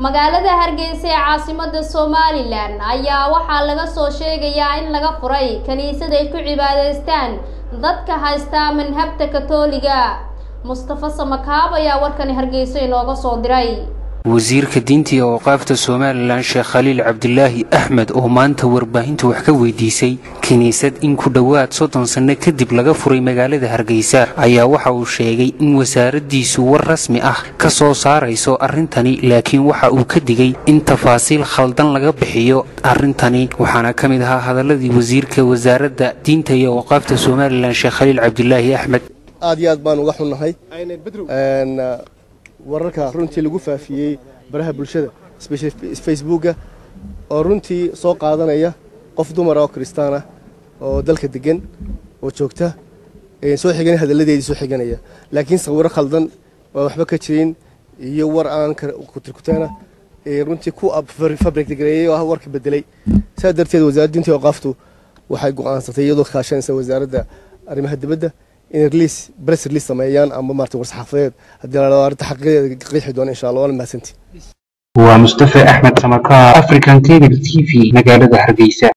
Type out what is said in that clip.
magaalada hargeysa ee caasimada somalilan ayaa waxaa laga soo sheegayaa in laga furay kiniisad ay ku cibaadaystaan dadka haysta manhabta katooliga mustafa samakaab ayaa warkani hargeysa inooga soo diray wasiirka diinta iyo awqaafta somalilan sheekh khaliil cabdilaahi axmed oo maanta warbaahinta wax ka weydiisay kiniisad in ku dhowaad soddon sanno kadib laga furay magaalada hargeysa ayaa waxa uu sheegay in wasaaraddiisu war rasmi ah ka soo saarayso arrintani laakiin waxa uu ka digay in tafaasiil khaldan laga bixiyo arrintani waxaana ka mid ahaa hadaladii wasiirka wasaaradda diinta iyo awqaafta somalilan sheekh khaliil cabdilaahi axmed aad iyo aad baan uga xunnahay wararka runtii lagu faafiyey baraha bulshada facebooka oo runtii soo qaadanaya qof dumara oo kristaan ah oo dalka degan oo joogta soo xigan hadalladeedii soo xiganaya laakiin sawiro khaldan oo waxba ka jirin iyo war aan kutirkuteena runtii ku fabrikgareeyey oo ah warka bedelay saa darteed wasaaradda diinta awqaaftu waxay go'aansatay iyadoo kaashanaysa wasaaradda arrimaha dibadda inay release press release sameeyaan ama maartay war saxaafadeed haddii la dhado arrinta xaqiiqadeeda qeexi doona insha allah waana mahadsantii waa mustafa axmed samakaar african cable t v magaalada hargeysa